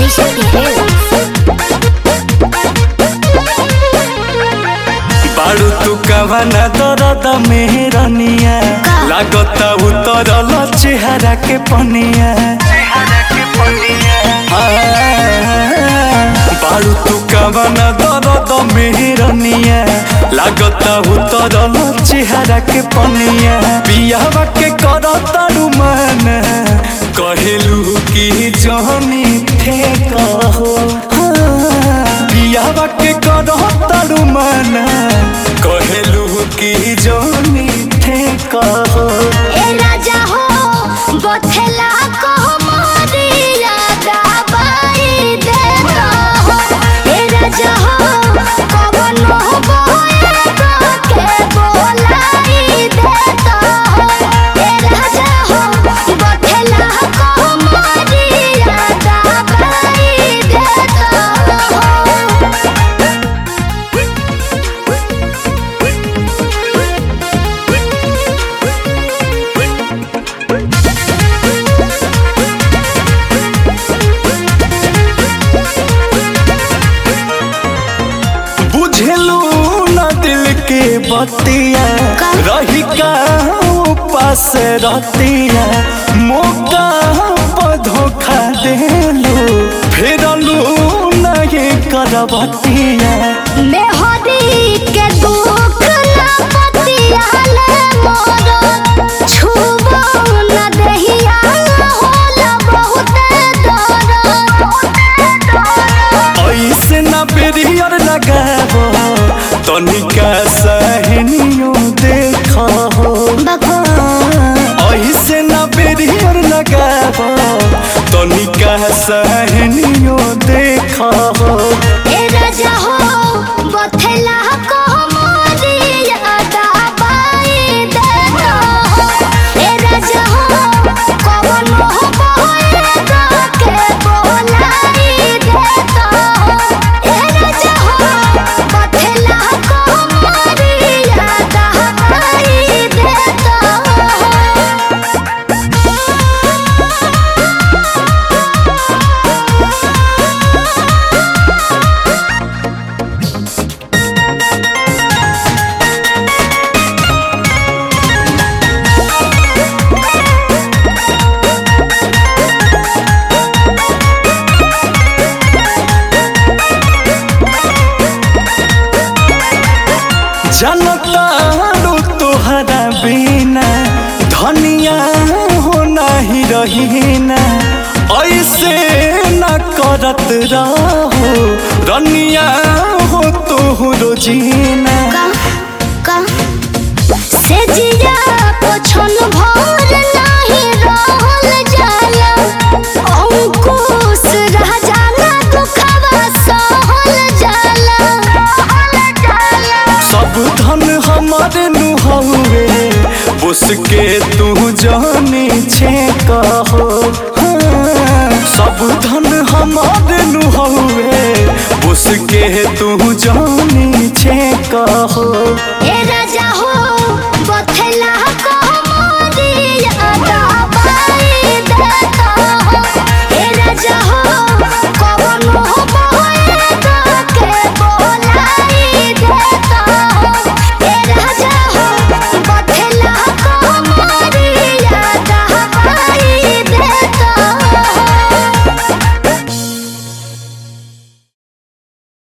Music Details. बाड़ू तू कवना दरद मेहरनिया लागता उतरल चेहरा के पनिया बाड़ू तू कवना दरद मेहरनिया लागता उतरल चेहरा के पनिया पियावा के करतारू मन कहेलू की जहनी थे कहो पियावा के करतारू मन कहेलू की जहनी थे कहो ए राजा हो बथेला को मोरिया दबाई दे हो ए राजा हो कवन हो बोए के बोलाई दे हो ए राजा हो बथेला को मोरिया दबाई दे हो बुझलू न दिल के बतिया का? रही का पास रहतिया मौका पर धोखा देलू फेरलू नहीं करबतिया मेहदी के दुख ना पतियाले मोर छुबो न दहिया होला बहुत दर्द ऐसे न बेरियर लगाबो तनिका सहनियो देखो ऐसे न बेरियर लगाबो तनिका सहनियो देखो ए राजा हो बथेला को मोरिया दबाई दे हो ए राजा हो कवन हो बोए के बोलाई दे हो ए राजा हो बथेला को मोरिया दबाई दे हो जनतारू तोहरा बिना धनिया हो नहीं रहीना ऐसे न करत रहो रनिया हो तोहरो जीना का का से जिया पोछन भर नाही रहल जाला अंकुश रह जाला दुखवा सहल जाला सब धन हमारे नुहवे उसके तू जानी छे कहो हाँ, सब धन हमारे नुहवे उसके तू जानी छे कहो ए